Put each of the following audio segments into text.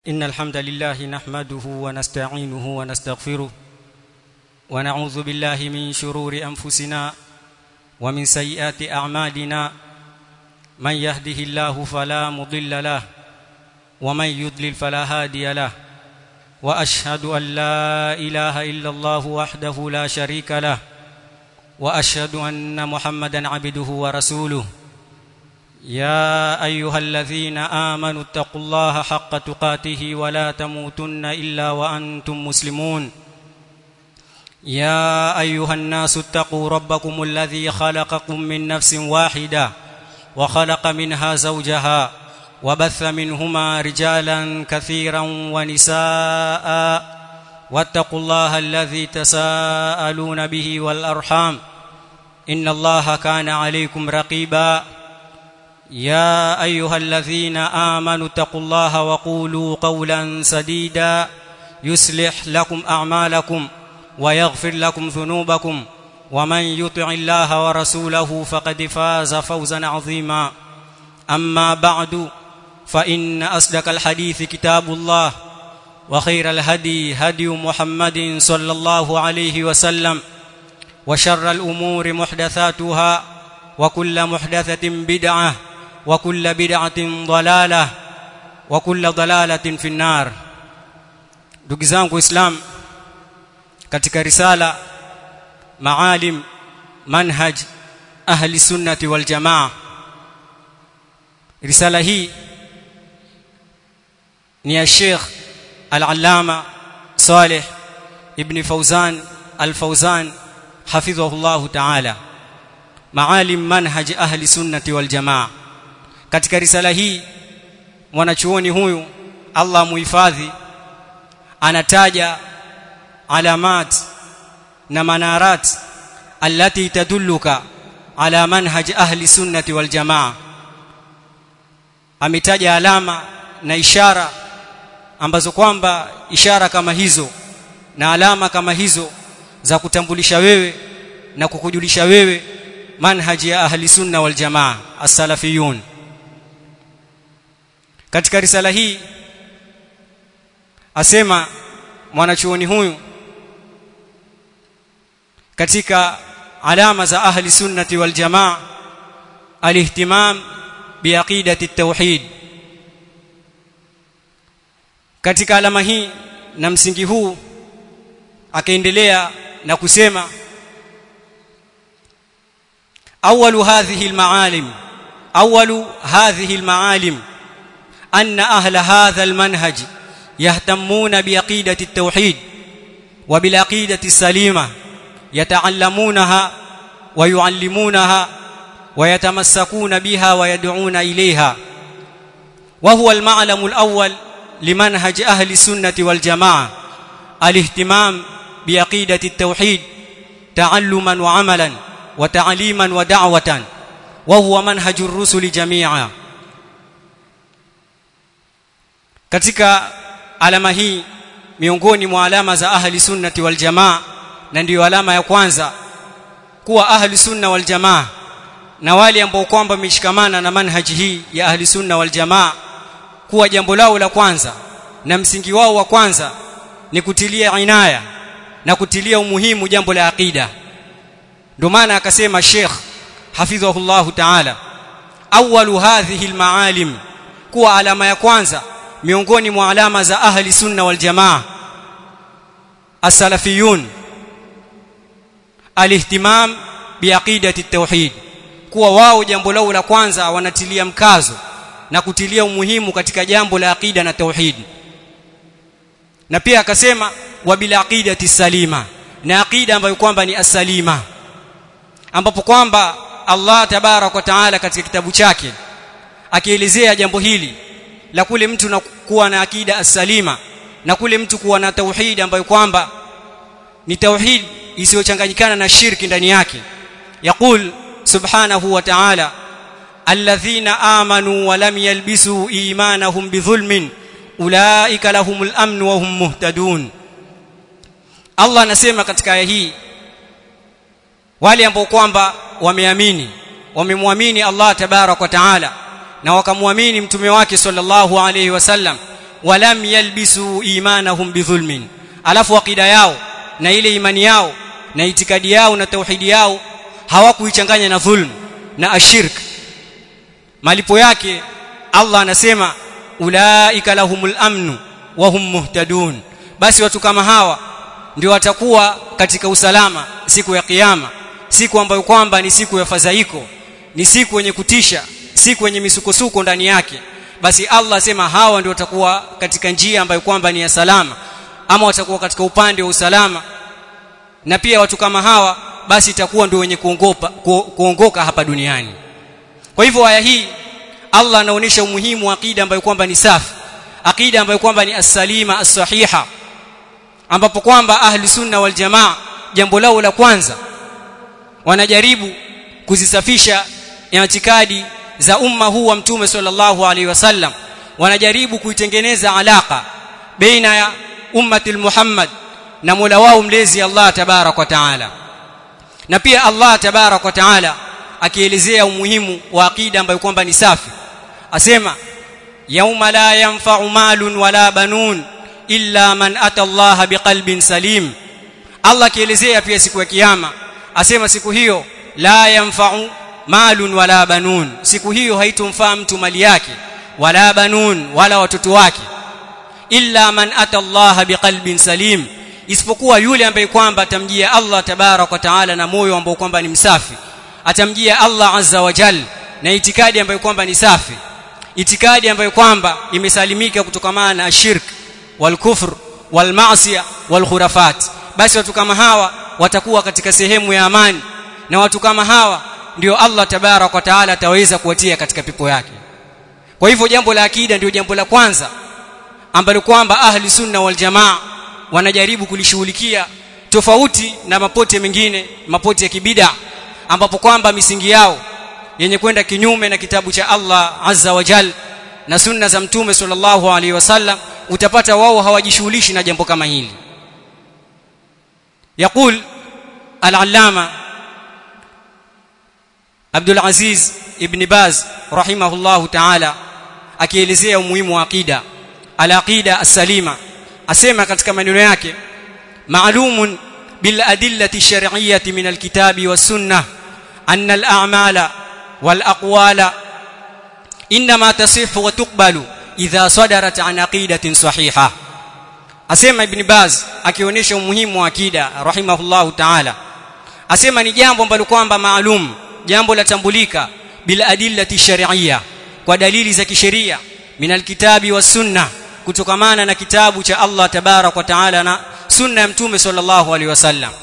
إن الحمد لله نحمده ونستعينه ونستغفره ونعوذ بالله من شرور أنفسنا ومن سيئات أعمالنا من يهده الله فلا مضل له ومن يضلل فلا هادي له وأشهد أن لا إله إلا الله وحده لا شريك له وأشهد أن محمدا عبده ورسوله يا ايها الذين امنوا اتقوا الله حق تقاته ولا تموتن الا وانتم مسلمون يا ايها الناس اتقوا ربكم الذي خلقكم من نفس واحده وخلق منها زوجها وبث منهما رجالا كثيرا ونساء واتقوا الله الذي تساءلون به والارحام ان الله كان عليكم رقيبا يا ايها الذين امنوا اتقوا الله وقولوا قولا سديدا يصلح لكم اعمالكم ويغفر لكم ذنوبكم ومن يطع الله ورسوله فقد فاز فوزا عظيما اما بعد فان اصدق الحديث كتاب الله وخير الهدي هدي محمد صلى الله عليه وسلم وشر الامور محدثاتها وكل محدثه بدعه وكل بدعه ضلاله وكل ضلاله في النار ndugu zangu islam katika risala maalim manhaj ahli sunnati wal jamaa risala hii ni ya Sheikh Al-Allama Saleh ibn Fawzan Al-Fawzan hafidhahullah ta'ala maalim manhaj ahli sunnati wal jamaa katika risala hii mwanachuoni huyu Allah muhifadhi anataja alamat na manarat allati tadulluka ala manhaj ahli sunnati wal jamaa ametaja alama na ishara ambazo kwamba ishara kama hizo na alama kama hizo za kutambulisha wewe na kukujulisha wewe manhaji ya ahli sunna wal jamaa as-salafiyun katika risala hii asema mwanachuoni huyu katika alama za ahli sunnati wal jamaa alihtimam biaqidati at-tauhid katika alama hii na msingi huu akaendelea na kusema أول هذه المعالم أول هذه المعالم أن أهل هذا المنهج يهتمون بعقيدة التوحيد وبالعقيدة السليمة يتعلمونها ويعلمونها ويتمسكون بها ويدعون إليها وهو المعلم الأول لمنهج أهل السنة والجماعة الاهتمام بعقيدة التوحيد تعلما وعملا وتعليما ودعوة وهو منهج الرسل جميعا katika alama hii miongoni mwa alama za ahli sunnati wal jamaa na ndiyo alama ya kwanza kuwa ahli sunna wal jamaa na wale ambao kwamba wameshikamana na manhaji hii ya ahli sunna wal jamaa kuwa jambo lao la kwanza na msingi wao wa kwanza ni kutilia inaya na kutilia umuhimu jambo la aqida ndio maana akasema Sheikh hafidhahullah ta'ala awwalu hadhihi almaalim kuwa alama ya kwanza miongoni mwa alama za ahli sunna wal jamaa as-salafiyun alihtimam biaqidati at-tauhid kuwa wao jambo lao la kwanza wanatilia mkazo na kutilia umuhimu katika jambo la aqida na tauhid na pia akasema wa bil aqidati salima na aqida ambayo kwamba ni asalima ambapo kwamba Allah tabarak wa taala katika kitabu chake akielezea jambo hili la kule mtu na kuwa na akida as-salima na kule mtu kuwa na tauhid ambayo kwamba ni tauhid isiyochanganyikana na shirki ndani yake yaqul subhanahu wa ta'ala alladhina amanu wa lam yalbisu imanahum bidhulmin ulaika lahumul amn wa hum muhtadun Allah anasema katika aya hii wale ambao kwamba wameamini wamemwamini Allah tabarak wa taala na wakamwamini mtume wake sallallahu alayhi wasallam walam yalbisu imanahum bidhulmin alafu aqida yao na ile imani yao na itikadi yao na tauhidi yao hawakuichanganya na dhulm na ashirk malipo yake Allah anasema ulaika lahumul amnu wa hum muhtadun basi watu kama hawa ndio watakuwa katika usalama siku ya kiyama siku ambayo kwamba ni siku ya fadhaiko ni siku yenye kutisha siku yenye misukosuko ndani yake basi Allah asema hawa ndio watakuwa katika njia ambayo kwamba ni ya salama ama watakuwa katika upande wa usalama na pia watu kama hawa basi itakuwa ndio wenye kuongopa ku, kuongoka hapa duniani kwa hivyo aya hii Allah anaonyesha umuhimu wa akida ambayo kwamba ni safi akida ambayo kwamba ni as-salima as-sahiha ambapo kwamba ahli sunna wal jamaa jambo lao la kwanza wanajaribu kuzisafisha itikadi za umma huu wa mtume sallallahu alaihi wasallam wanajaribu kuitengeneza alaka baina ya ummati Muhammad na Mola wao mlezi Allah tabarak wa taala na pia Allah tabarak wa taala akielezea umuhimu wa akida ambayo kwamba ni safi asema yauma la yanfa'u malun wala banun illa man ata Allah biqalbin salim Allah akielezea pia siku ya kiyama asema siku hiyo la yanfa'u malun wala banun siku hiyo haitomfaa mtu mali yake wala banun wala watoto wake illa man ata Allah biqalbin salim isipokuwa yule ambaye kwamba atamjia Allah tabarak wa taala na moyo ambao kwamba ni msafi atamjia Allah azza wa jal na itikadi ambayo kwamba ni safi itikadi ambayo kwamba imesalimika kutokamana na shirk wal kufr wal maasiya wal khurafat basi watu kama hawa watakuwa katika sehemu ya amani na watu kama hawa ndio Allah tabarak wa taala ataweza kuwatia katika pepo yake kwa hivyo jambo la akida ndio jambo la kwanza ambalo kwamba ahli sunna wal jamaa wanajaribu kulishughulikia tofauti na mapote mengine mapote ya kibida ambapo kwamba misingi yao yenye kwenda kinyume na kitabu cha Allah azza wa jal na sunna za mtume sallallahu alaihi wasallam utapata wao hawajishughulishi na jambo kama hili يقول العلامه عبد العزيز ابن باز رحمه الله تعالى akielezea umuhimu wa aqida al-aqida as-salima asema katika maneno yake ma'lumun bil adillati shar'iyyati min al-kitabi was-sunnah anna al-a'mala wal aqwala inma tasihhu wa tuqbalu idha sadarat an aqidatin sahihah asema ibn baz akionyesha umuhimu wa akida rahimahullahu ta'ala asema ni jambo ambalo kwamba maalum jambo latambulika bila adillati shar'iyya kwa dalili za kisheria min alkitabi was sunna kutokamana na kitabu cha Allah tabarak wa taala na sunna ya mtume sallallahu alaihi wasallam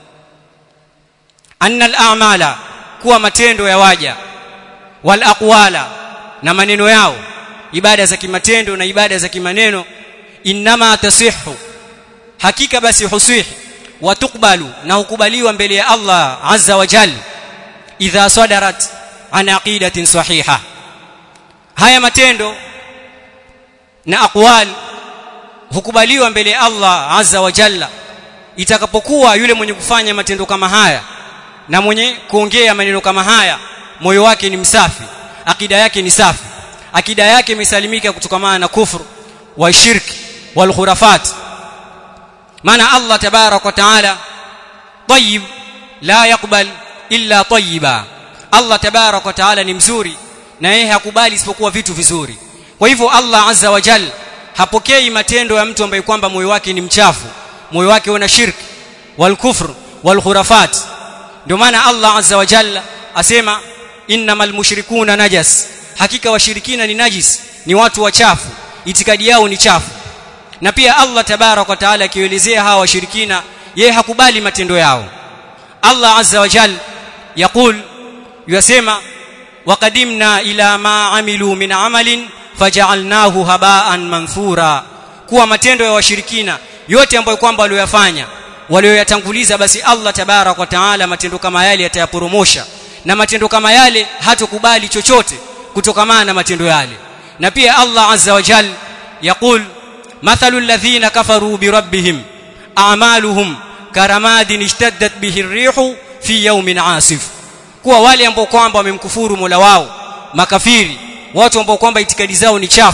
anna al-a'mala kuwa matendo ya waja wal aqwala na maneno yao ibada za kimatendo na ibada za kimaneno inma tasihhu hakika basi husih wa tuqbalu na hukubaliwa mbele ya Allah azza wa jalla idha sadarat an aqidatin sahiha haya matendo na aqwal hukubaliwa mbele ya Allah azza wa jalla itakapokuwa yule mwenye kufanya matendo kama haya na mwenye kuongea maneno kama haya moyo wake ni msafi akida yake ni safi akida yake imesalimika kutokamana na kufru wa shirki wal khurafat maana Allah tabarak wa taala tayyib la yaqbal illa tayyiba Allah tabarak wa taala ni mzuri na yeye hakubali isipokuwa vitu vizuri kwa hivyo Allah azza wa jal hapokei matendo ya mtu ambaye kwamba moyo wake ni mchafu moyo wake una shirk wal kufr wal khurafat ndio maana Allah azza wa jalla asema innamal mushrikuna najas hakika washirikina ni najis ni watu wachafu itikadi yao ni chafu na pia Allah tabarak wa taala akielezea hawa washirikina yeye hakubali matendo yao Allah azza wa jalla يقول يسمع وقدمنا الى ما عملوا من عمل فجعلناه هباء منثورا kuwa matendo ya washirikina yote ambayo kwamba waliyofanya walioyatanguliza basi Allah tabarak wa taala matendo kama yale yatayaporomosha na matendo kama yale hatokubali chochote kutokamana na matendo yale na pia Allah azza wa jal yaqul mathalu alladhina kafaru bi rabbihim a'maluhum karamadin ishtaddat bihi ar-rihu fi yawmin asif kuwa wale ambao kwamba wamemkufuru Mola wao makafiri watu ambao kwamba itikadi zao ni chafu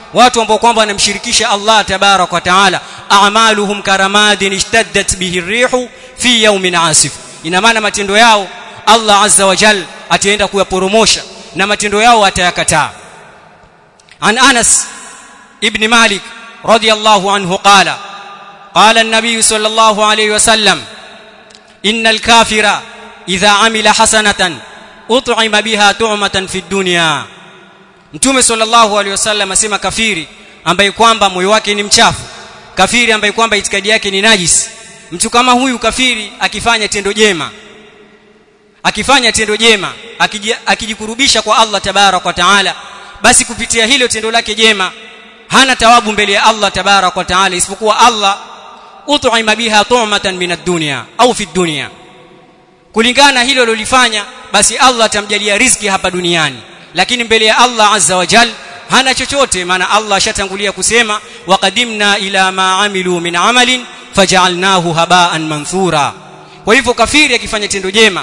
watu ambao kwamba wanamshirikisha Allah tabarak wa taala a'maluhum karamadin ishtaddat bihi rihu fi yawmin asif ina maana matendo yao Allah azza wa jal ataenda kuyaporomosha na matendo yao atayakataa an Anas ibn Malik radiyallahu anhu qala qala an-nabiy sallallahu alayhi wasallam innal kafira idha amila hasanatan ut'ima biha tu'matan fi dunya mtume sallallahu alayhi wasallam asema kafiri ambaye kwamba moyo wake ni mchafu kafiri ambaye kwamba itikadi yake ni najis mtu kama huyu kafiri akifanya tendo jema akifanya tendo jema akijikurubisha kwa Allah tabarak wa taala basi kupitia hilo tendo lake jema hana tawabu mbele ya Allah tabarak wa taala isipokuwa Allah ut'ima biha tu'matan min ad-dunya au fi dunya kulingana hilo alilofanya basi Allah atamjalia riziki hapa duniani lakini mbele ya Allah azza wa jal hana chochote maana Allah ashatangulia kusema waqadimna ila ma amilu min amalin faj'alnahu haba'an manthura kwa hivyo kafiri akifanya tendo jema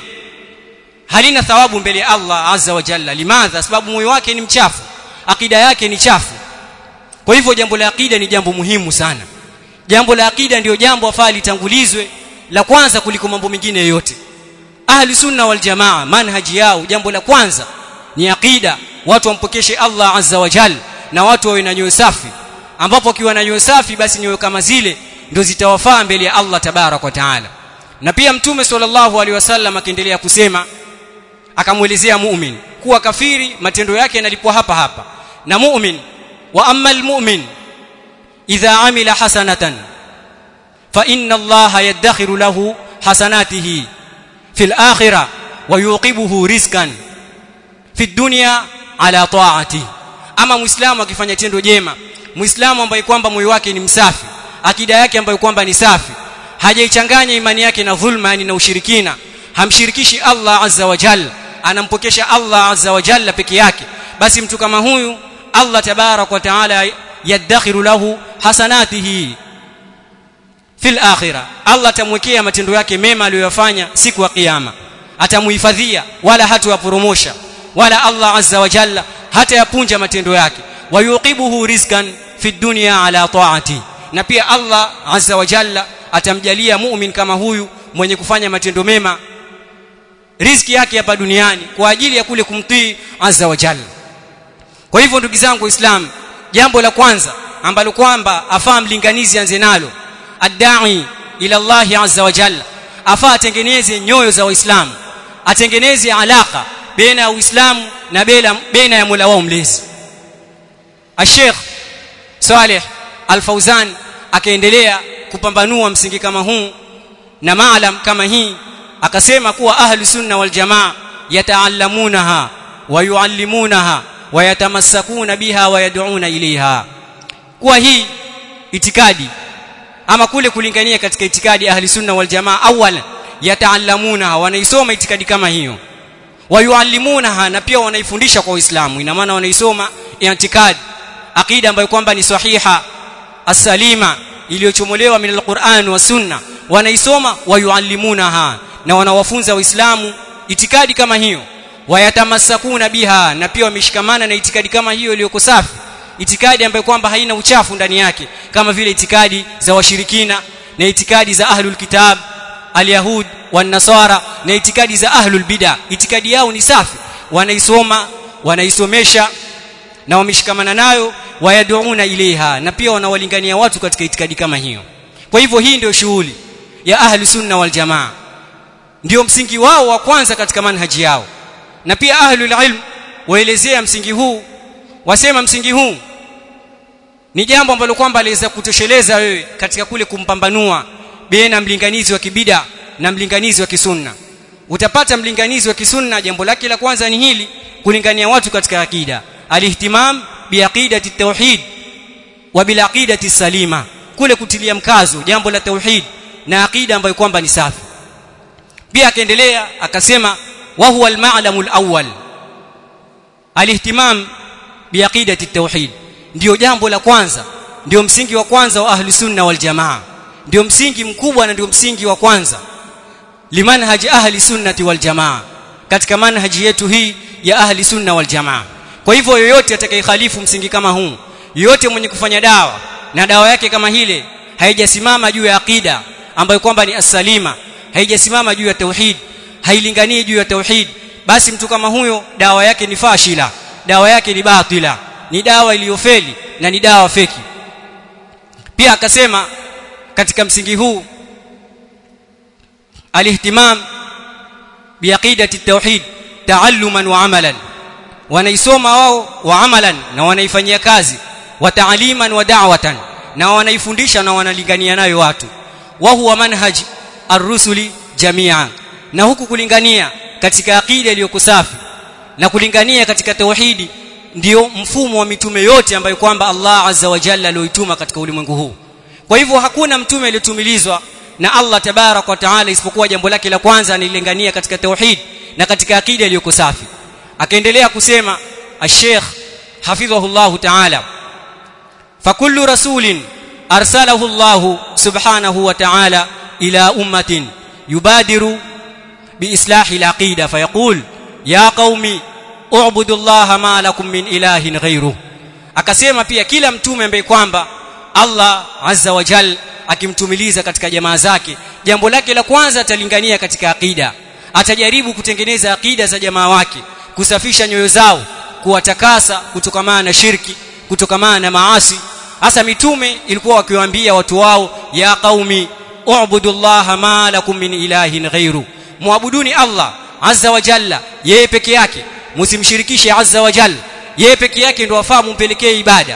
halina thawabu mbele ya Allah azza wa jalla limadha sababu moyo wake ni mchafu akida yake ni chafu kwa hivyo jambo la akida ni jambo muhimu sana jambo la akida ndiyo jambo afaa litangulizwe la kwanza kuliko mambo mengine yote ahli sunna wal jamaa manhaji yao jambo la kwanza ni akida watu wampokeshe Allah azza wa jalla na watu wawe na nyoyo safi ambapo wakiwa na nyoyo safi basi nyoyo kama zile ndio zitawafaa mbele ya Allah tabarak wa taala na pia mtume sallallahu alaihi wasallam akiendelea kusema akamuelezea mu'min kuwa kafiri matendo yake yanalipwa hapa hapa na mu'min wa amma almu'min idha amila hasanatan fa inna allaha yadakhiru lahu hasanatihi fil akhirah wa yuqibuhu rizqan fi dunya ala ta'ati ama muislamu akifanya tendo jema muislamu ambaye kwamba moyo wake ni msafi akida yake ambayo kwamba ni safi hajaichanganya imani yake na dhulma yani na ushirikina hamshirikishi Allah azza wa jalla anampokesha Allah azza wa jalla peke yake basi mtu kama huyu Allah tabarak wa taala yadakhiru lahu hasanatihi fil akhirah Allah atamwekea matendo yake mema aliyoyafanya siku ya kiyama atamuhifadhia wala hatuyaporomosha wala Allah azza wa jalla hata yapunja matendo yake wayuqibuhu rizqan fi dunya ala taati na pia Allah azza wa jalla atamjalia mu'min kama huyu mwenye kufanya matendo mema riziki yake hapa duniani kwa ajili ya kule kumtii azza wa jalla kwa hivyo ndugu zangu waislamu jambo la kwanza ambalo kwamba afaa mlinganizi anze nalo adai ila Allah azza wa jalla afaa atengeneze nyoyo za waislamu atengeneze alaka baina ya uislamu na baina ya Mola wao mlezi Sheikh Saleh Al-Fauzan akaendelea kupambanua msingi kama huu na maalam kama hii akasema kuwa ahli sunna wal jamaa yataallamunaha wa yuallimunaha wa yatamassakuna biha wa yad'una ilaiha kuwa hii itikadi ama kule kulingania katika itikadi ahli sunna wal jamaa awala yataallamunaha wanaisoma itikadi kama hiyo wa yuallimunaha na pia wanaifundisha kwa Uislamu ina maana wanaisoma itikadi akida ambayo kwamba ni sahiha asalima iliyochomolewa min alquran wa sunna wanaisoma wayuallimunaha na wanawafunza waislamu itikadi kama hiyo wayatamasakuna biha na pia wameshikamana na itikadi kama hiyo iliyoko safi itikadi ambayo kwamba haina uchafu ndani yake kama vile itikadi za washirikina na itikadi za ahlul kitab alyahud wan-nasara na itikadi za ahlul bid'a itikadi yao ni safi wanaisoma wanaisomesha na wameshikamana nayo wayaduuna ilaiha na pia wanawalingania watu katika itikadi kama hiyo kwa hivyo hii ndio shughuli ya ahli sunna wal jamaa ndio msingi wao wa kwanza katika manhaji yao na pia ahlul ilm waelezea msingi huu wasema msingi huu ni jambo ambalo kwamba liweza kutosheleza wewe katika kule kumpambanua baina mlinganizi wa kibida na mlinganizi wa kisunna utapata mlinganizi wa kisunna jambo lake la kwanza ni hili kulingania watu katika akida alihtimam biaqidati tauhid wa bilaqidati salima kule kutilia mkazo jambo la tauhid na akida ambayo kwamba ni safi pia akaendelea akasema wa huwa al-ma'lamu al-awwal alihtimam biaqidati tauhid ndio jambo la kwanza ndio msingi wa kwanza wa ahli sunna wal jamaa ndio msingi mkubwa na ndio msingi wa kwanza limanhaji ahli sunnati wal jamaa katika manhaji yetu hii ya ahli sunna wal jamaa kwa hivyo yoyote atakayekhalifu msingi kama huu yote mwenye kufanya dawa na dawa yake kama hile haijasimama juu ya akida ambayo kwamba ni asalima haijasimama juu ya tauhid hailinganii juu ya tauhid basi mtu kama huyo dawa yake ni fashila dawa yake ni batila ni dawa iliyofeli na ni dawa feki pia akasema katika msingi huu alihtimam biaqidati tauhid taalluman wa amalan wanaisoma wao wa amalan na wanaifanyia kazi wa taaliman wa da'watan na wanaifundisha na wanalingania nayo watu wa huwa manhaj ar-rusuli jami'a na huku kulingania katika akida iliyokusafi na kulingania katika tauhidi ndio mfumo wa mitume yote ambayo kwamba Allah azza wa jalla alioituma katika ulimwengu huu kwa hivyo hakuna mtume aliyotumilizwa na Allah tabarak wa taala isipokuwa jambo lake la kwanza anilingania katika tauhid na katika akida iliyoko safi akaendelea kusema ash-sheikh hafidhahullah taala fakullu rasulin arsalahu Allah subhanahu wa ta'ala ila ummatin yubadiru biislahi al-aqida fayaqul ya qaumi u'budu Allah ma lakum min ilahin ghayruh akasema pia kila mtume ambaye kwamba Allah azza wa jal akimtumiliza katika jamaa zake jambo lake la kwanza atalingania katika akida atajaribu kutengeneza akida za jamaa wake kusafisha nyoyo zao kuwatakasa kutokamana na shirki kutokamana na maasi hasa mitume ilikuwa wakiwaambia watu wao ya qaumi u'budullaha ma lakum min ilahin ghairu muabuduni Allah azza wa jalla yeye peke yake msimshirikishe azza wa jalla yeye peke yake ndio wafaa mumpelekee ibada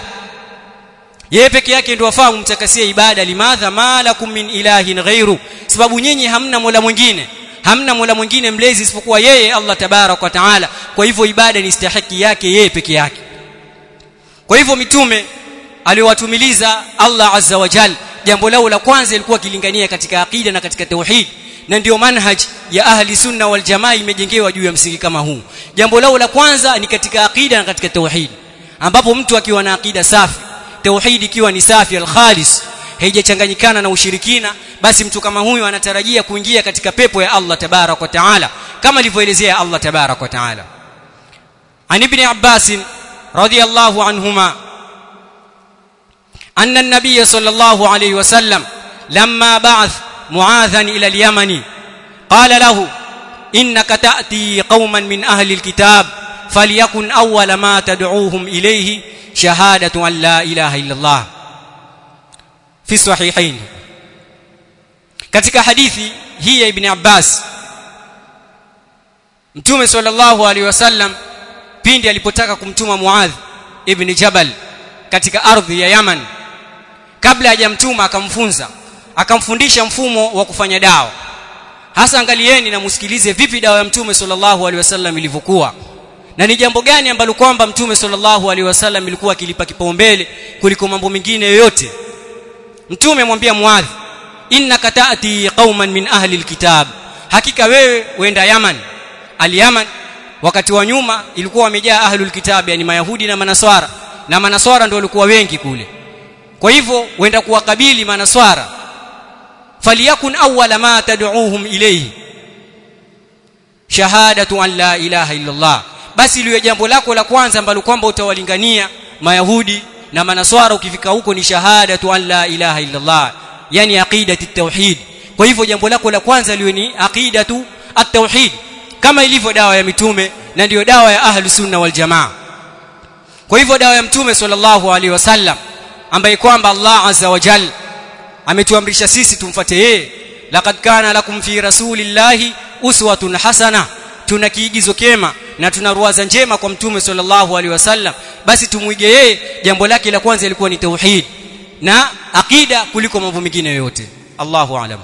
yeye peke yake ndio wafaa mumtakasie ibada limadha ma lakum min ilahin ghairu sababu nyinyi hamna mola mwingine hamna mola mwingine mlezi isipokuwa yeye Allah tabarak wa taala kwa hivyo ibada ni stahiki yake yeye peke yake kwa hivyo mitume aliyowatumiliza Allah azza wa jal jambo lao la kwanza ilikuwa kilingania katika akida na katika tauhid na ndio manhaj ya ahli sunna wal jamaa imejengewa juu ya msingi kama huu jambo lao la kwanza ni katika akida na katika tauhid ambapo mtu akiwa na akida safi tauhid ikiwa ni safi al-khalis haijachanganyikana na ushirikina basi mtu kama huyu anatarajia kuingia katika pepo ya Allah tabarak wa taala kama alivyoelezea Allah tabarak wa taala an ibn Abbas radiyallahu anhuma أن النبي صلى الله عليه وسلم لما بعث معاذا إلى اليمن قال له إنك تأتي قوما من أهل الكتاب فليكن أول ما تدعوهم إليه شهادة أن لا إله إلا الله في الصحيحين katika hadithi hii ya ibn Abbas Mtume sallallahu alaihi wasallam pindi alipotaka kumtuma Muadh ibn Jabal katika ardhi ya Yaman kabla hajamtuma akamfunza akamfundisha mfumo wa kufanya dawa hasa angalieni na musikilize vipi dawa ya mtume sallallahu alaihi wasallam ilivyokuwa na ni jambo gani ambalo kwamba mtume sallallahu alaihi wasallam ilikuwa akilipa kipaumbele kuliko mambo mengine yoyote mtume amwambia muadhi innaka taati qauman min ahli alkitab hakika wewe wenda yaman al-yaman wakati wa nyuma ilikuwa wamejaa ahlul kitab yani mayahudi na manaswara na manaswara ndio walikuwa wengi kule kwa hivyo wenda kuwakabili manaswara faliyakun awwala ma tad'uuhum ilayhi shahadatu an la ilaha illa Allah basi liwe jambo lako la kwanza ambalo kwamba utawalingania mayahudi na manaswara ukifika huko ni shahadatu an la ilaha illa Allah yani aqidati tauhid kwa hivyo jambo lako la kwanza liwe ni aqidatu at-tauhid kama ilivyo dawa ya mitume na ndiyo dawa ya ahlu sunna wal jamaa kwa hivyo dawa ya mtume sallallahu alaihi wasallam ambaye kwamba Allah azza wa jalla ametuamrisha sisi tumfuate yeye laqad kana lakum fi rasulillahi uswatun hasana tuna kiigizo kema na tuna ruwaza njema kwa mtume sallallahu alaihi wasallam basi tumuige yeye jambo lake la kwanza ilikuwa ni tauhid na aqida kuliko mambo mengine yote Allahu a'lam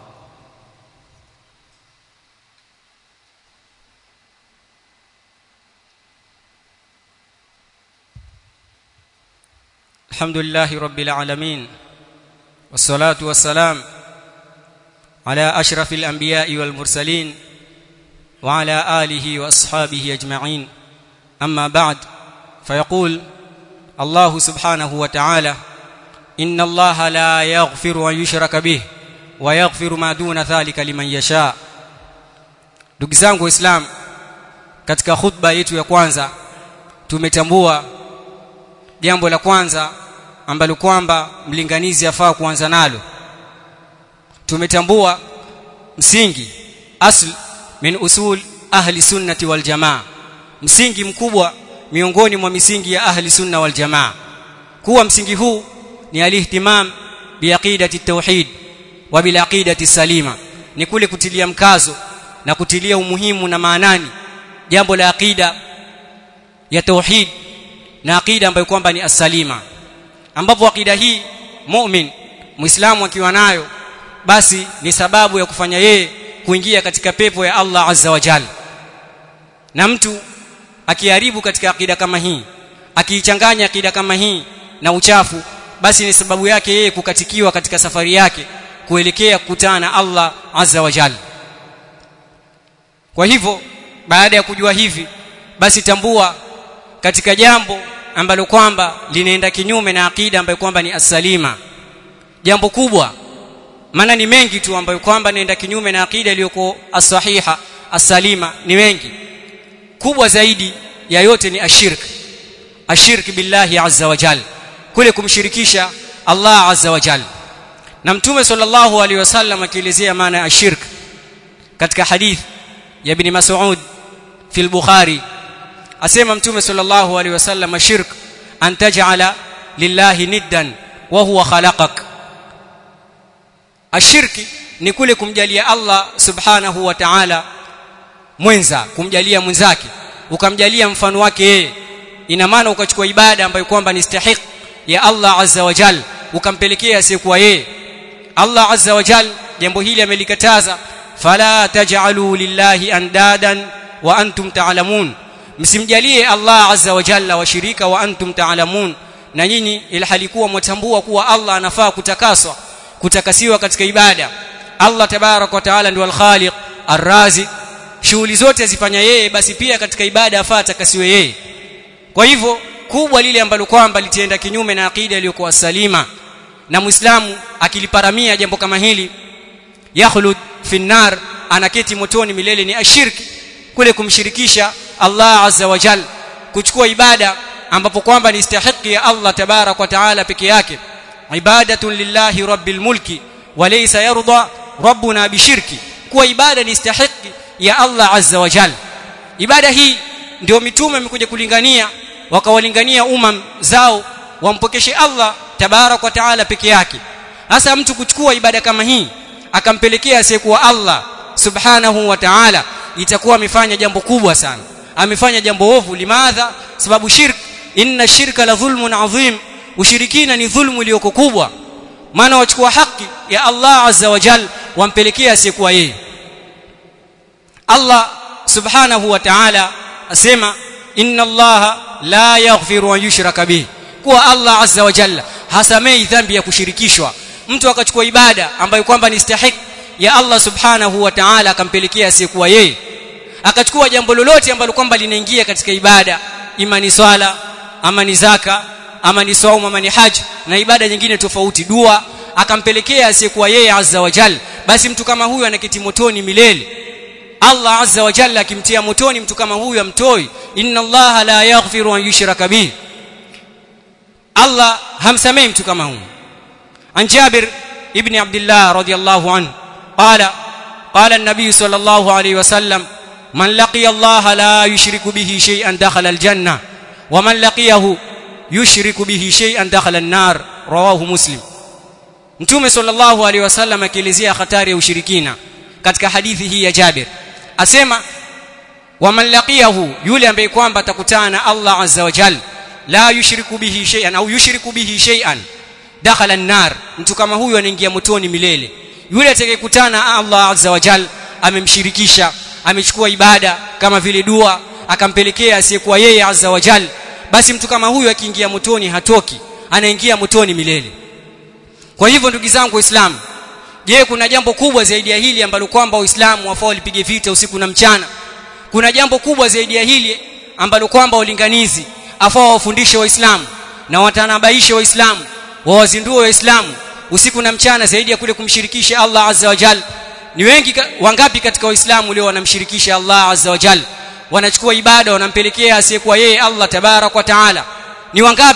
الحمد لله رب العالمين والصلاة والسلام على أشرف الأنبياء والمرسلين وعلى آله وأصحابه أجمعين أما بعد فيقول الله سبحانه وتعالى إن الله لا يغفر أن يشرك به ويغفر ما دون ذلك لمن يشاء ndugu zangu waislamu katika khutba yetu ya kwanza tumetambua jambo la kwanza ambalo kwamba mlinganizi afaa kuanza nalo tumetambua msingi asl min usul ahli sunnati wal jamaa msingi mkubwa miongoni mwa misingi ya ahli sunna wal jamaa kuwa msingi huu ni alihtimam biaqidati tauhid wa bil aqidati salima ni kule kutilia mkazo na kutilia umuhimu na maanani jambo la aqida ya tauhid na aqida ambayo kwamba ni asalima ambapo aqida hii mu'min muislamu akiwa nayo basi ni sababu ya kufanya yeye kuingia katika pepo ya Allah azza wa jalla na mtu akiharibu katika akida kama hii akiichanganya akida kama hii na uchafu basi ni sababu yake yeye kukatikiwa katika safari yake kuelekea kukutana na Allah azza wa jalla kwa hivyo baada ya kujua hivi basi tambua katika jambo ambalo kwamba linaenda kinyume na akida ambayo kwamba ni asalima jambo kubwa maana ni mengi tu ambayo kwamba naenda kinyume na akida iliyoko asahiha asalima ni mengi kubwa zaidi ya yote ni ashirk ashirk billahi azza wa jalla kule kumshirikisha Allah azza wa jalla na mtume sallallahu alaihi wasallam akielezea maana ya ashirk katika hadith ya ibn Mas'ud fi al-Bukhari asema mtume sallallahu alaihi wasallam ashirk an taj'ala lillahi niddan wa huwa khalaqak ashirki ni kule kumjalia Allah subhanahu wa ta'ala mwenza kumjalia mwenzake ukamjalia mfano wake yeye ina maana ukachukua ibada ambayo kwamba ni stahiq ya Allah azza wa jal ukampelekea asiyekuwa yeye Allah azza wa jal jambo hili amelikataza fala taj'alu lillahi andadan wa antum ta'lamun msimjalie Allah azza wa jalla washirika wa antum ta'lamun na nyinyi ilhalikuwa mwatambua kuwa Allah anafaa kutakaswa kutakasiwa katika ibada Allah tabarak wa taala ndiye al-khaliq ar-razi shughuli zote zifanya yeye basi pia katika ibada afaa atakasiwe yeye kwa hivyo kubwa lile ambalo kwamba litienda kinyume na akida iliyokuwa salima na muislamu akiliparamia jambo kama hili yakhlud fi nar anaketi motoni milele ni ashirki kule kumshirikisha Allah azza wa jal kuchukua ibada ambapo kwamba ni istahiki ya Allah tabarak wa taala peke yake ibadatun lillahi rabbil mulki wa laysa yarda rabbuna bishirki kuwa ibada ni istahiki ya Allah azza wa jal ibada hii ndio mitume wamekuja kulingania wakawalingania umam zao wampokeshe Allah tabarak wa taala peke yake hasa mtu kuchukua ibada kama hii akampelekea asiyekuwa Allah subhanahu wa ta'ala itakuwa amefanya jambo kubwa sana amefanya jambo ovu limadha sababu shirk inna shirka la dhulmun adhim ushirikina ni dhulmu iliyoko kubwa maana wachukua haki ya Allah azza wa jal wampelekea asiyekuwa yeye Allah subhanahu wa ta'ala asema inna Allah la yaghfiru an yushraka bihi kuwa Allah azza wa jalla hasamei dhambi ya kushirikishwa mtu akachukua ibada ambayo kwamba ni stahiki ya Allah subhanahu wa ta'ala akampelekea asiyekuwa yeye akachukua jambo lolote ambalo kwamba linaingia katika ibada ima ni swala ama ni zaka ama ni saumu ama ni haji na ibada nyingine tofauti dua akampelekea asiyekuwa yeye azza wa jalla basi mtu kama huyu anaketi motoni milele Allah azza wa jalla akimtia motoni mtu kama huyu amtoi inna Allah la yaghfiru an yushraka bihi Allah hamsamei mtu kama huyu an Jabir ibn Abdullah radiyallahu anhu qala qala an-nabiy sallallahu alayhi wasallam man laqiya Allah la yushriku bihi shay'an dakhala al-janna wa man laqiyahu yushriku bihi shay'an dakhala an-nar rawahu muslim Mtume sallallahu alayhi wasallam akielezea hatari ya ushirikina katika hadithi hii ya Jabir asema waman laqiyahu yule ambaye kwamba atakutana na Allah azza wa jalla la yushriku bihi shay'an au yushriku bihi shay'an dakhala an-nar mtu kama huyu anaingia motoni milele yule atakayekutana na Allah azza wa jalla amemshirikisha amechukua ibada kama vile dua akampelekea asiyekuwa yeye azza wa jalla basi mtu kama huyu akiingia motoni hatoki anaingia motoni milele kwa hivyo ndugu zangu waislamu je kuna jambo kubwa zaidi ya hili ambalo kwamba waislamu wafao walipige vita usiku na mchana kuna jambo kubwa zaidi ya hili ambalo kwamba walinganizi afao wafundishe waislamu na watanabaishe waislamu wawazindue waislamu usiku na mchana zaidi ya kule kumshirikisha Allah azza wa jalla ni wengi wangapi katika waislamu leo wanamshirikisha Allah azza wa jalla wanachukua ibada wanampelekea asiyekuwa yeye Allah tabarak wa taala ni wangapi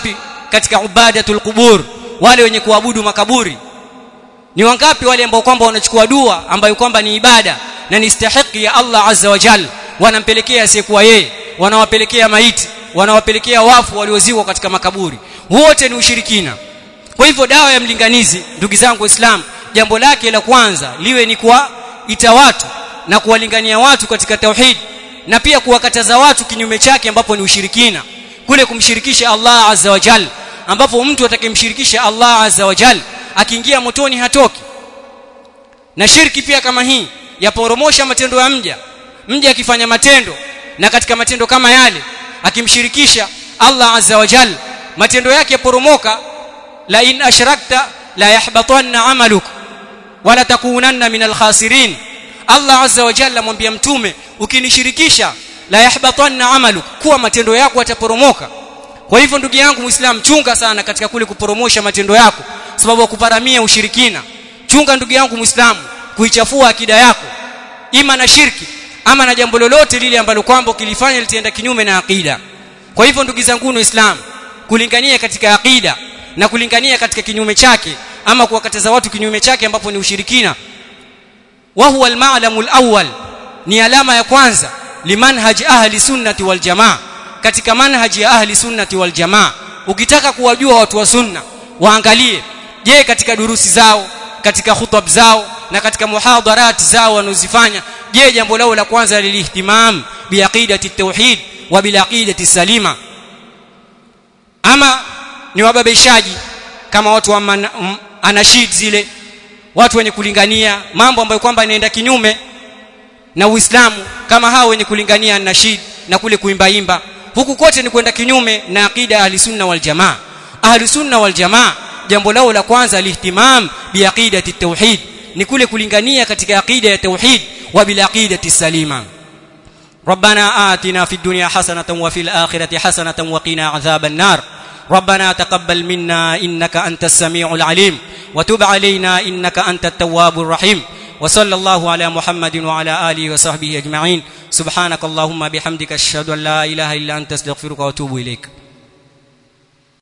katika ubadatul qubur wale wenye kuabudu makaburi ni wangapi wale ambao kwamba wanachukua dua ambayo kwamba ni ibada na ni stahiki ya Allah azza wa jalla wanampelekea asiyekuwa yeye wanawapelekea maiti wanawapelekea wafu waliozikwa katika makaburi wote ni ushirikina kwa hivyo dawa ya mlinganizi ndugu zangu waislamu jambo lake la kwanza liwe ni kuwaita watu na kuwalingania watu katika tauhid na pia kuwakataza watu kinyume chake ambapo ni ushirikina kule kumshirikisha Allah azza wa jalla ambapo mtu atakayemshirikisha Allah azza wa jalla akiingia motoni hatoki na shirki pia kama hii yaporomosha matendo ya mja mja akifanya matendo na katika matendo kama yale akimshirikisha Allah azza wa jalla matendo yake yaporomoka la in ashrakta la yahbatanna amaluk wala takunanna min alkhasirin Allah azza wa jalla mwambia mtume ukinishirikisha la yahbatanna amaluk kuwa matendo yako yataporomoka kwa hivyo ndugu yangu muislam chunga sana katika kule kuporomosha matendo yako sababu kuparamia ushirikina chunga ndugu yangu muislamu kuichafua akida yako ima na shirki ama na jambo lolote lile ambalo kwamba kilifanya litaenda kinyume na akida kwa hivyo ndugu zangu waislamu kulingania katika akida na kulingania katika kinyume chake ama kuwakataza watu kinyume chake ambapo ni ushirikina wa huwa al-ma'lamu al-awwal ni alama ya kwanza limanhaj ahli sunnati wal jamaa katika manhaji ya ahli sunnati wal jamaa ukitaka kuwajua watu wa sunna waangalie je katika durusi zao katika hutab zao na katika muhadharat zao wanozifanya je jambo lao la kwanza lilihtimam biaqidati tauhid wa bilaqidati salima ama ni wababishaji kama watu wa man, um, anashid zile watu wenye kulingania mambo ambayo kwamba inaenda kinyume na Uislamu kama hao wenye kulingania nashid na kule kuimbaimba huku kote ni kwenda kinyume na akida ahli sunna wal jamaa ahli sunna wal jamaa jambo lao la kwanza alihtimam biaqidati tauhid ni kule kulingania katika akida ya tauhid wa bil aqidati salima ربنا آتنا في الدنيا حسنة وفي الآخرة حسنة وقنا عذاب النار ربنا تقبل منا إنك أنت السميع العليم وتب علينا إنك أنت التواب الرحيم وصلى الله على محمد وعلى آله وصحبه أجمعين سبحانك اللهم بحمدك أشهد أن لا إله إلا أنت استغفرك وأتوب إليك